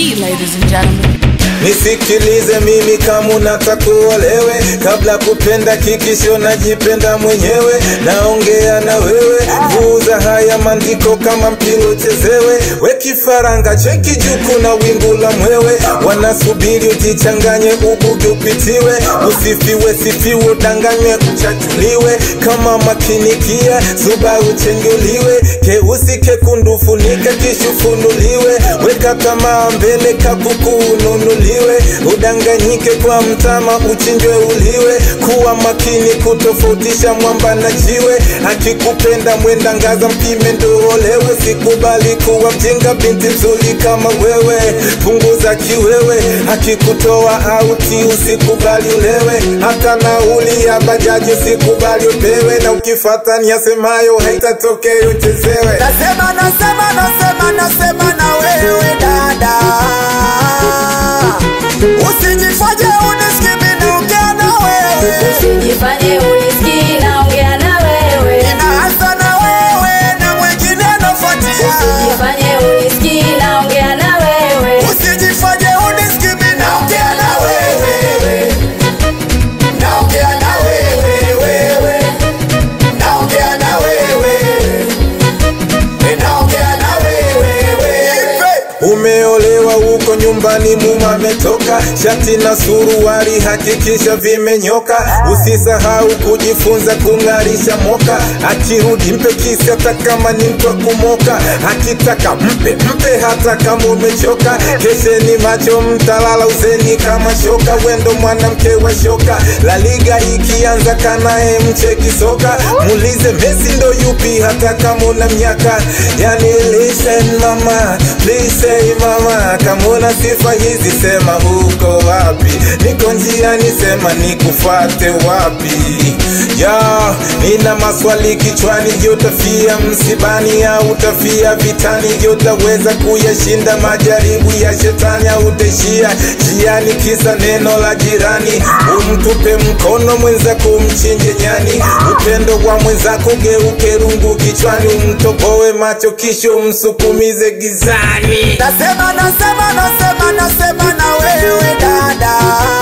ladies and gentlemen. Nisikilize mimi kama unataka uolewe, kabla kupenda kikisho najipenda mwenyewe. Naongea na wewe, vuza haya maandiko kama mpira uchezewe. We kifaranga cheki juku na wingu la mwewe, wanasubiri ujichanganye, ubugi upitiwe, usifiwe sifiwe, udanganywe, uchachuliwe kama makinikia, zuba uchenguliwe, keusi kekundu funika kishufunuliwe, weka tamaa mbele kakuku ununuliwe, udanganyike kwa mtama uchinjwe uliwe, kuwa makini kutofautisha mwamba na jiwe, akikupenda mwenda ngaza mpime ndo olewe, sikubali kuwa mjinga binti nzuri kama wewe, punguza kiwewe, akikutoa auti usikubali ulewe, hata nauli ya bajaji usikubali upewe, na ukifata niyasemayo haitatokea uchezewe. Nasema, nasema, nasema, nasema na wewe dada, usijifanye unisikii mimi naongea na wewe, Usijifanye unisikii naongea na wewe. inaanza na wewe na mwingine anafuatia. Usijifanye unisikii naongea na wewe. Usijifanye unisikii mimi naongea na wewe, naongea na wewe, wewe, naongea na wewe, naongea na wewe, wewe. Umeolewa huko nyumbani, muma ametoka, shati na suruali hakikisha vimenyoka. Usisahau kujifunza kung'arisha moka, akirudi mpe kisi hata kama ni mtu wa kumoka, akitaka mpe mpe hata kama umechoka. Kesheni macho, mtalala uzeni kama shoka, wendo mwanamke wa shoka. La Liga ikianza kanae mcheki soka, muulize Messi ndo yupi hata kama una miaka. Yani listen mama, please say mama, kama una sifa hizi sema uko wapi? Niko njiani, sema nikufate wapi? Ya, nina maswali kichwani, je, utafia msibani au utafia vitani? Je, utaweza kuyashinda majaribu ya shetani au utaishia njiani kisa neno la jirani? Umtupe mkono mwenzako, umchinje nyani. Upendo wa mwenzako geuke rungu kichwani, umtoboe macho kisha umsukumize gizani. Nasema, nasema, nasema, nasema na wewe dada,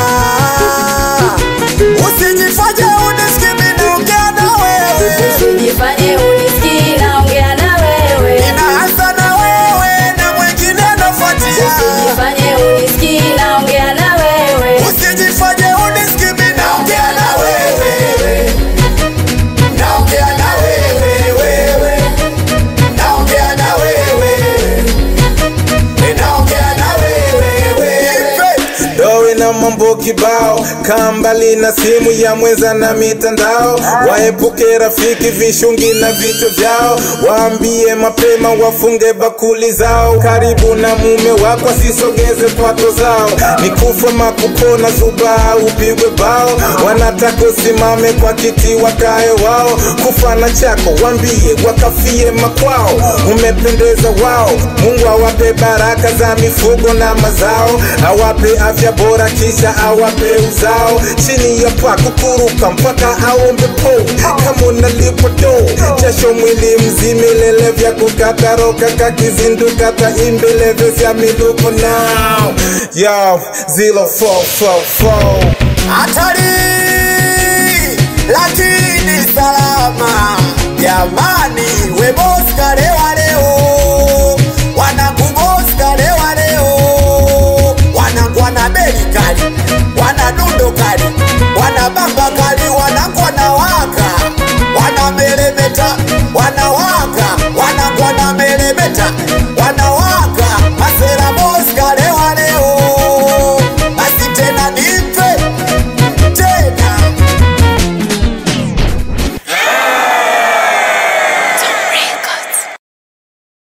usijifanye unisikii mimi naongea na wewe, Usijifanye unisikii naongea na wewe. inaanza na wewe na mwingine anafuatia. Usijifanye unisikii naongea na wewe. Usijifanye unisikii mimi naongea na wewe, naongea na wewe, wewe, naongea na wewe, naongea na wewe, wewe. Dowe na mambo kibao, kaa mbali na simu ya mwenza na mitandao. Waepuke rafiki vishungi na vichwa vyao, waambie mapema wafunge bakuli zao. Karibu na mume wako asisogeze kwato zao, ni kufa makupona zuba au upigwe bao. Wanataka usimame kwa kiti wakae wao, kufa na chako wambie wakafie makwao. Umependeza wao, Mungu awape baraka za mifugo na mazao, awape afya bora kisha awape uzao. Chini ya paa kukuruka mpaka aombe po, kama unalipwa do jasho mwili mzima, ilele vya kukata roka kakizinduka taimbeleve vya miluko now yo 0444 hatari lakini salama. Jamani, we boss kalewa leo, wanakuboss kalewa leo, wanakuwa na beli kali, wana dundo kali, wana bamba